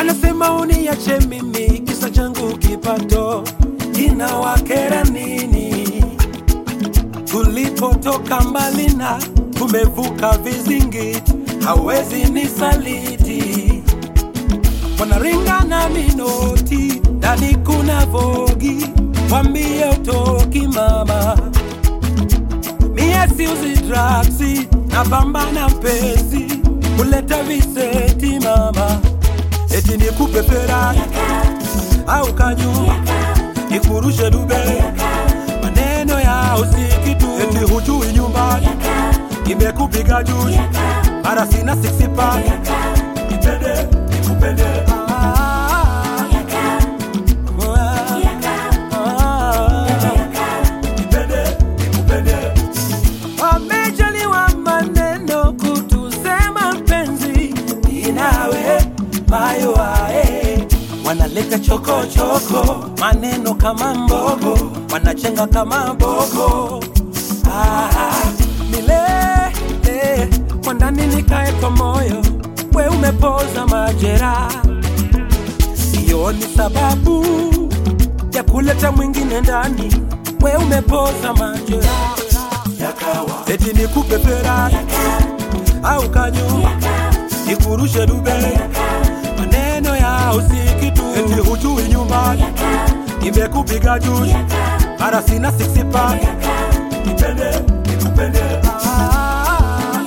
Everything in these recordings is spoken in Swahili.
wanasema uniache mimi, kisa changu kipato kinawakera nini? Tulipotoka mbali na tumevuka vizingiti, hawezi nisaliti. Wanaringana minoti, ndani kuna vogi, wambie utoki mama. Mie siuzi draksi, napambana pesi, kuleta viseti mama. Eti nikupe Ferrari au kanyumba, nikurushe Dubai, maneno ya usikitu. Eti hujui nyumbani, imekupiga juzi, mara sina six pack, nipende nikupende. Ah, ah, nipende nikupende. Wamejaliwa maneno kutusema mpenzi inawe mayo ae wanaleta chokochoko maneno kama mbogo wanachenga kama mbogo ah, milele kwa ndani nikae kwa moyo we umepoza majera hiyo ni sababu ya kuleta mwingine ndani we umepoza majera eti nikupe Ferrari au kanyumba nikurushe Dubai, maneno ya usikitu. Eti hujui nyumbani, nimekupiga juzi, mara sina six pack, nipende nikupende. Ah,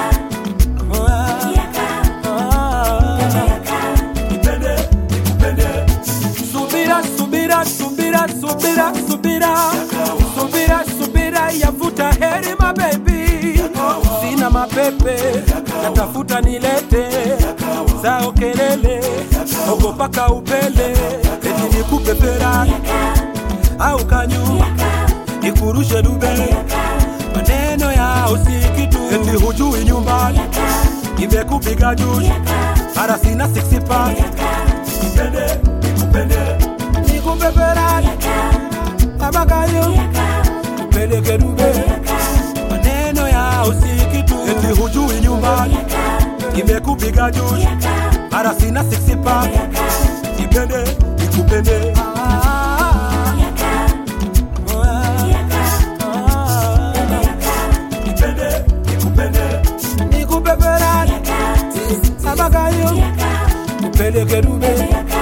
ah, nipende nikupende. Subira, subira, subira, subira, subira, subira, subira, yavuta heri mabebi, sina mapepe, natafuta nilete zao kelele, ogopa kaupele, eti nikupe Ferrari au kanyumba, nikurushe Dubai, maneno ya usikitu, eti hujui nyumbani, nimekupiga juzi, mara sina six pack, nipende nikupende nikupe Ferrari abakayo upeleke Dubai, maneno ya usikitu, eti hujui nyumbani, nimekupiga juzi, mara sina six pack, nipende nikupende. Ah, ah, nipende nikupende, nikupe Ferrari abakayo upeleke Dubai